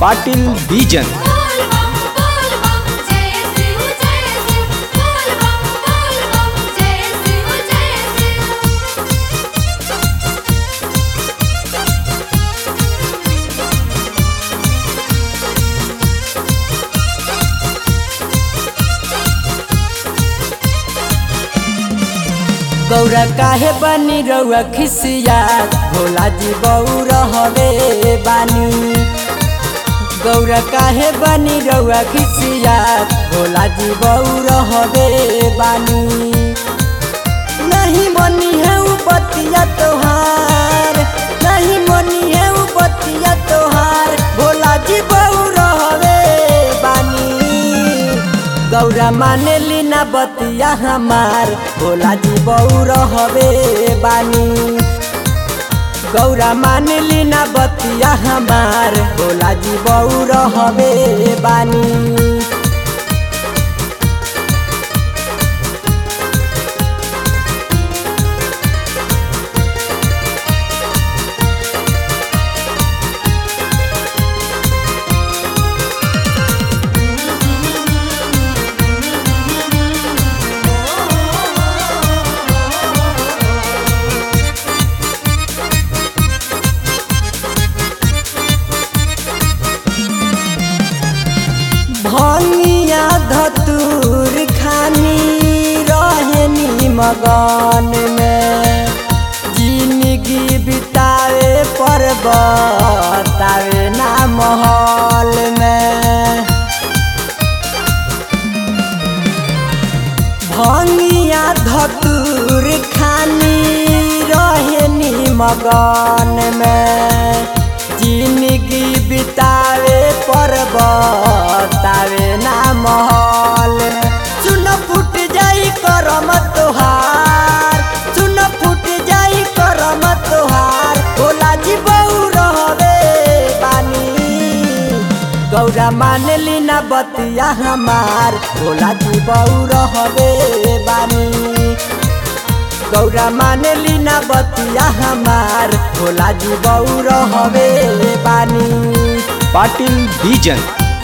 पाटील बीजन बोल बम बोल बम जय शिव जय शिव बोल बम बोल बम जय शिव जय शिव गौरा काहे बनी रउआ खिसिया भोला जी बऊ रहबे बानी गौरा काहे बनी रउआ खिसिया भोला जी बऊ रहबे बानी नहीं मनी है उ बतिया तोहार नहीं मनी है उ बतिया तोहार भोला जी बऊ रहबे बानी गौरा माने लीना बतिया हमार भोला जी बऊ रहबे बानी गौरा माने लीना बतिया हमार भोला जी बऊ रहबे बानी भंगिया धतूर खानी रहनी मगन में जिंदगी बितावे पर बतावे ना महल में भंगिया धतूर खानी रहनी मगन में जिंदगी बितावे पर बतावे ना महल सुन फुट जाई करम तोहार सुन फुट जाई करम तोहार भोला जी बऊ रहबे बानी गौरा मान लीना बतिया हमार भोला जी बऊ रहबे बानी गौरा मान लीना बतिया हमार भोला जी बऊ रहबे बानी पाटील बीजन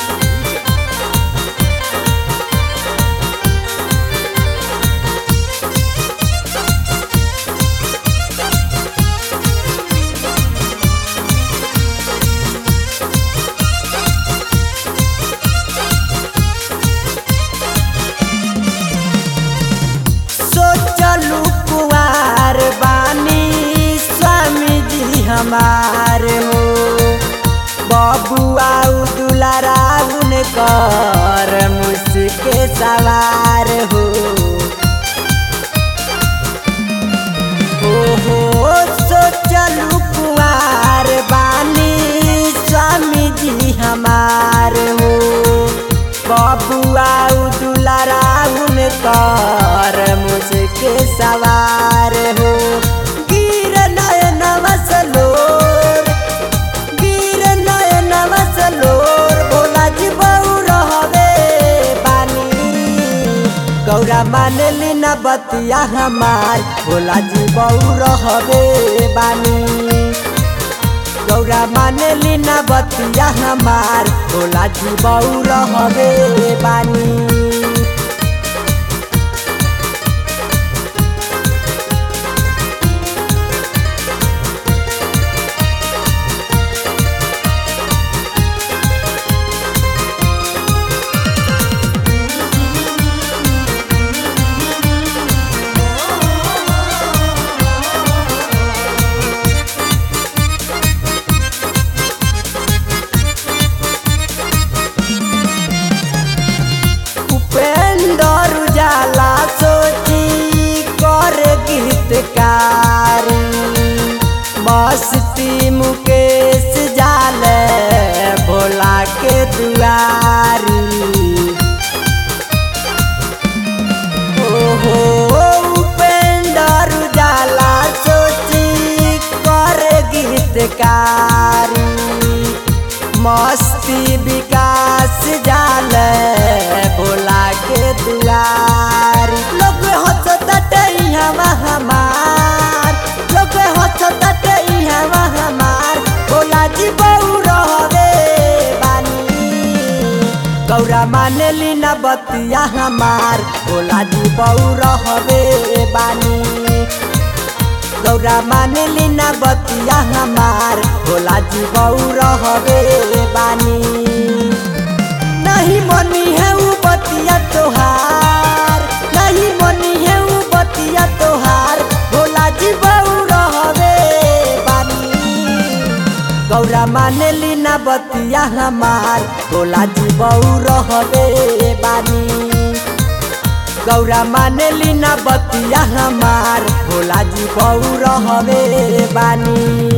सोचलू कुआर बानी स्वामी जी हमार हो बबुआ दुलारा कर मुझके सवार हो हो हो सोचलू कुआर बानी स्वामी जी हमार हो बबुआ दुलारा कर मुझके सवार हो गिर नयन वसलोर गिर नयन वसलोर भोला जी बऊ रहबे बानी गौरा मान लीना बतिया हमार भोला जी बऊ रहबे बानी गौरा मान लीना बतिया हमार भोला जी बऊ रहबे बानी उपेंद्र उजाला सोची कर गीतकारी मस्ती मुकेश जाल भोला के दुआरी ओहो उपेंद्र उजाला सोची कर गीतकारी मस्ती विकास जाल भोला के दुआरी लोग हंसत हवा हमार लोग हंसत हवा हमार मानेली न बतिया हमार भोला जी बऊ रहबे बानी गौरा मानेली न बतिया हमार भोला जी बऊ रहबे बानी नहीं मनी है उ बतिया तोहार नहीं मनी है उ बतिया तोहार भोला जी बऊ रहबे बानी गौरा मानेली न बतिया हमार भोला जी बऊ रहबे बानी गौरा मानेली न बतिया हमार भोला जी बऊ रहबे बानी